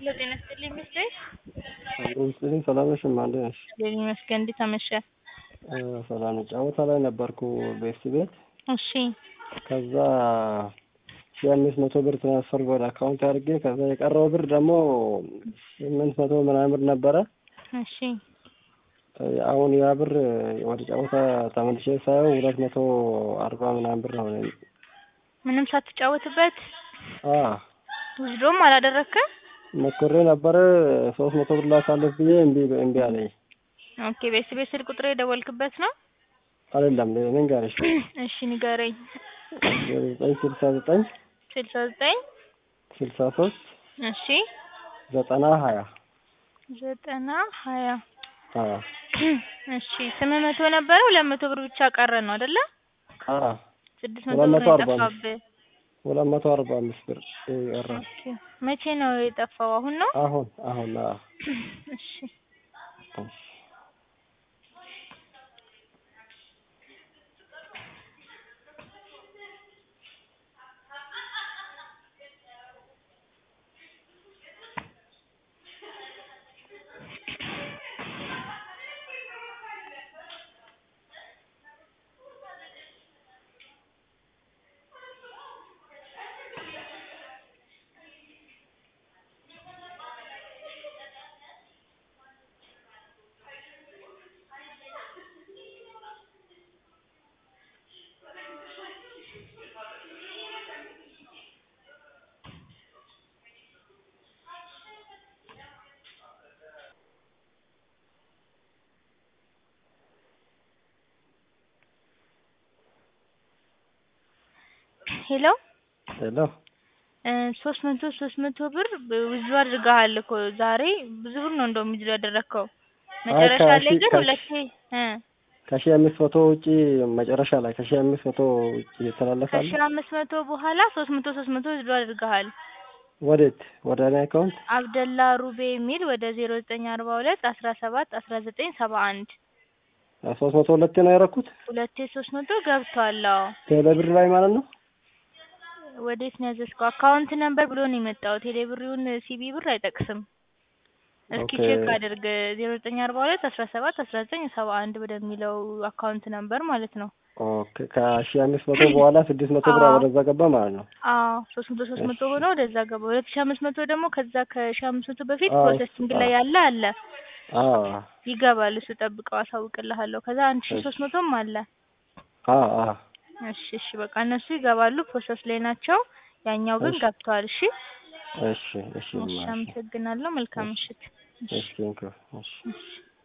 ሄሎ ጤና ይስጥልኝ ሚስቴር ይስጥልኝ ሰላም ነሽ? እንዴት ነሽ? እግዚአብሔር ይመስገን። እንዴት አመሸህ? ሰላም ነኝ። ጨዋታ ላይ ነበርኩ ቤት ቤት እሺ ከዛ ሺህ አምስት መቶ ብር ትራንስፈር ወደ አካውንት አድርጌ ከዛ የቀረው ብር ደግሞ ስምንት መቶ ምናምን ብር ነበረ። እሺ አሁን ያ ብር ወደ ጨዋታ ተመልሼ ሳየው ሁለት መቶ አርባ ምናምን ብር ሆነ። ምንም ሳትጫወትበት አ ውዝዶም አላደረግክም? ሞክሬ ነበረ ሶስት መቶ ብር ላሳልፍ ብዬ እምቢ እምቢ አለኝ። ኦኬ ቤት ቤት ስልክ ቁጥር የደወልክበት ነው? አይደለም ልንገርሽ እሺ ንገረኝ። ዘጠኝ ስልሳ ዘጠኝ ስልሳ ዘጠኝ ስልሳ ሶስት እሺ ዘጠና ሀያ ዘጠና ሀያ አዎ እሺ ስምንት መቶ ነበረ ሁለት መቶ ብር ብቻ ቀረ ነው አይደለ? አዎ ስድስት መቶ ሁለት ብር መቶ ነው አርባ አምስት የጠፋብህ። ሁለት መቶ አርባ አምስት ብር ቀረ። ኦኬ መቼ ነው የጠፋው? አሁን ነው? አሁን አሁን አዎ እሺ ሄሎ ሄሎ ሶስት መቶ ሶስት መቶ ብር ውዝድሮ አድርገሃል እኮ ዛሬ ብዙ ብር ነው እንደውም ውዝድሮ ያደረግከው። መጨረሻ ላይ ከሺ- ግን ከሺ- ሁለቴ እ ከሺህ አምስት መቶ ውጪ መጨረሻ ላይ ከሺህ አምስት መቶ ውጪ ይተላለፋል። ከሺህ አምስት መቶ በኋላ ሶስት መቶ ሶስት መቶ ውዝድሮ አድርገሃል። ወዴት? ወደ እኔ አካውንት አብደላ ሩቤ የሚል ወደ ዜሮ ዘጠኝ አርባ ሁለት አስራ ሰባት አስራ ዘጠኝ ሰባ አንድ ሶስት መቶ ሁለቴ ነው ያደረኩት ሁለቴ ሶስት መቶ ገብቷል። አዎ ቴሌ ብር ላይ ማለት ነው። ወዴት ነው ያዘዝከው? አካውንት ነምበር ብሎ ነው የመጣው። ቴሌ ብሩን ሲቢ ብር አይጠቅስም። እስኪ ኦኬ። ቼክ አድርግ። ዜሮ ዘጠኝ አርባ ሁለት አስራ ሰባት አስራ ዘጠኝ ሰባ አንድ ወደሚለው አካውንት ነምበር ማለት ነው። ኦኬ ከሺህ አምስት መቶ በኋላ ስድስት መቶ ብር አዎ። ወደዛ ገባ ማለት ነው። አዎ ሶስት መቶ ሶስት መቶ ሆኖ ወደዛ ገባ። ሁለት ሺህ አምስት መቶ ደግሞ ከዛ ከሺህ አምስት መቶ በፊት አዎ፣ ፕሮሰሲንግ ላይ ያለ አለ አዎ ይገባል። እሱ ጠብቀው አሳውቅልሃለሁ። ከዛ አንድ ሺህ ሶስት መቶም አለ። አዎ አዎ እሺ እሺ በቃ እነሱ ይገባሉ፣ ፕሮሰስ ላይ ናቸው። ያኛው ግን እሺ። ገብቷል። እሺ እሺ እሺ እሺ እሺ አመሰግናለሁ። መልካም ምሽት። እሺ ቴንኪው እሺ እሺ